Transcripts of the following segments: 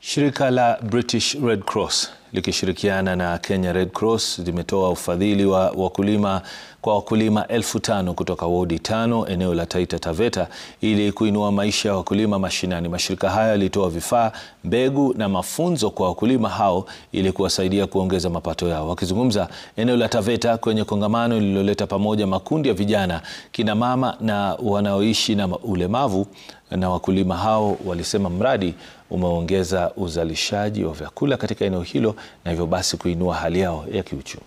Shirika la British Red Cross likishirikiana na Kenya Red Cross limetoa ufadhili wa wakulima kwa wakulima elfu tano kutoka wodi tano eneo la Taita Taveta ili kuinua maisha ya wakulima mashinani. Mashirika haya yalitoa vifaa, mbegu na mafunzo kwa wakulima hao ili kuwasaidia kuongeza mapato yao. Wakizungumza eneo la Taveta kwenye kongamano lililoleta pamoja makundi ya vijana, kina mama na wanaoishi na ulemavu na wakulima hao walisema mradi umeongeza uzalishaji wa vyakula katika eneo hilo na hivyo basi kuinua hali yao ya kiuchumi.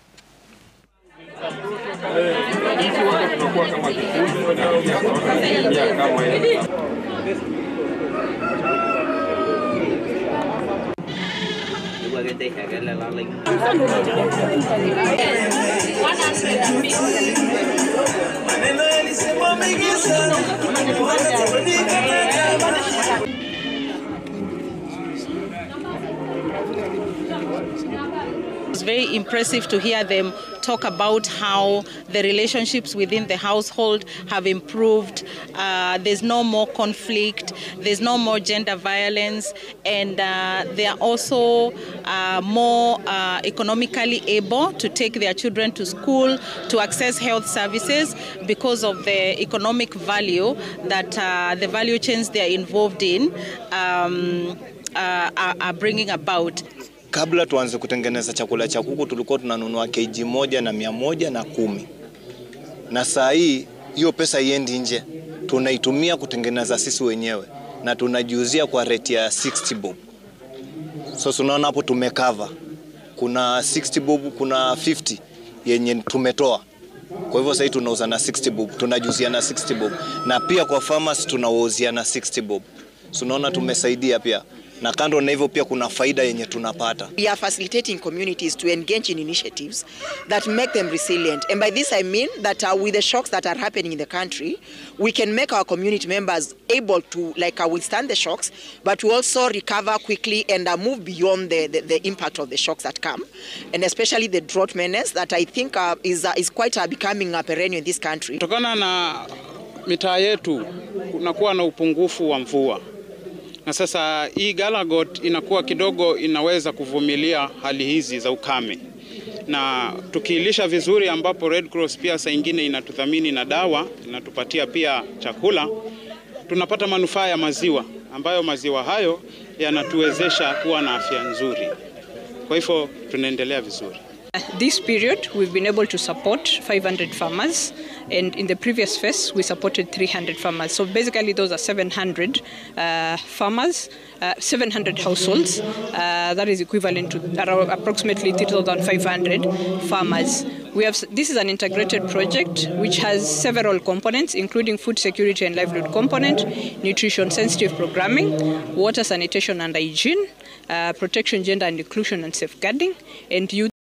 It's very impressive to hear them talk about how the relationships within the household have improved. Uh, there's no more conflict, there's no more gender violence, and uh, they are also uh, more uh, economically able to take their children to school, to access health services because of the economic value that uh, the value chains they are involved in um, uh, are, are bringing about. Kabla tuanze kutengeneza chakula cha kuku tulikuwa tunanunua kg moja na mia moja na kumi na saa hii hiyo pesa iendi nje, tunaitumia kutengeneza sisi wenyewe na tunajiuzia kwa rate ya 60 bob. So tunaona hapo tumekava, kuna 60 bob, kuna 50 yenye tumetoa. Kwa hivyo sasa tunauza na 60 bob, tunajiuzia na 60 bob, na pia kwa farmers tunawauzia na 60 bob. Tunaona tumesaidia pia na kando na hivyo pia kuna faida yenye tunapata. We are facilitating communities to engage in initiatives that make them resilient. And by this I mean that uh, with the shocks that are happening in the country, we can make our community members able to like uh, withstand the shocks, but to also recover quickly and uh, move beyond the, the, the impact of the shocks that come. And especially the drought menace that I think uh, is, uh, is quite uh, becoming a perennial in this country. Kutokana na mitaa yetu kunakuwa na upungufu wa mvua na sasa hii Galagot inakuwa kidogo inaweza kuvumilia hali hizi za ukame, na tukiilisha vizuri, ambapo Red Cross pia saa ingine inatudhamini na dawa, inatupatia pia chakula, tunapata manufaa ya maziwa, ambayo maziwa hayo yanatuwezesha kuwa na afya nzuri. Kwa hivyo tunaendelea vizuri. This period, we've been able to support 500 farmers, and in the previous phase, we supported 300 farmers. So basically, those are 700 uh, farmers, uh, 700 households. Uh, that is equivalent to around approximately 3,500 farmers. We have, this is an integrated project which has several components, including food security and livelihood component, nutrition sensitive programming, water sanitation and hygiene, uh, protection, gender and inclusion and safeguarding, and youth.